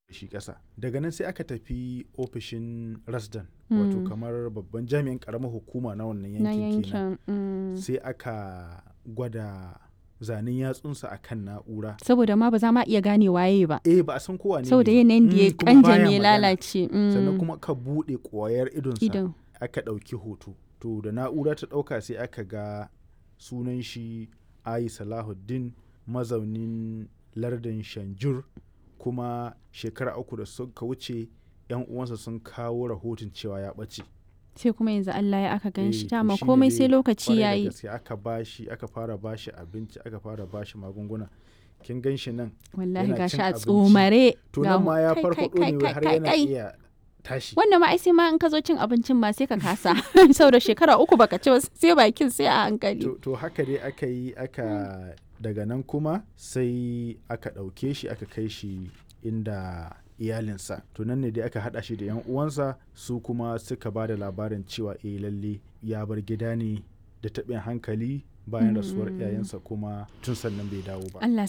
shi ƙasa daga nan sai aka tafi ofishin rasdan wato Mm. kamar babban jami'in ƙaramar hukuma na wannan na yankin kenan yankin mm. sai aka gwada zanen yatsunsa a kan na'ura saboda ma ba za ma iya gane waye ba eh ba a san kowa ne saboda ne ba. yanayin da ya Mm, kuma baya kanjame ya magana. lalace mm. sannan kuma ka buɗe ƙwayar idonsa idan aka ɗauki hoto to da na'ura ta ɗauka sai aka ga sunan shi ayi salahuddin mazaunin lardin shanjur kuma shekara uku da suka wuce yan uwansa sun kawo rahoton cewa ya ɓace sai kuma yanzu Allah ya aka gan Eh, shi to dama shine komai dai sai lokaci kwarai da yayi gaske aka bashi aka fara bashi abinci aka fara bashi magunguna kin gan shi nan wallahi yana gashi cin a abinci. tsomare to ga nan ma ya kai, farfaɗo kai, ne kai, har kai, yana kai. iya tashi wannan ma ai sai ma in ka zo cin abincin ma sai ka kasa saboda shekara uku baka ci ba sai bakin sai a hankali to, to haka dai aka yi aka daga nan kuma sai aka ɗauke shi aka kai shi inda iyalinsa to nan ne dai aka haɗa shi da yan uwansa su kuma suka ba da labarin cewa eh lalle ya bar gida ne da taɓin hankali bayan rasuwar Mm. iyayensa kuma tun sannan bai dawo ba Allah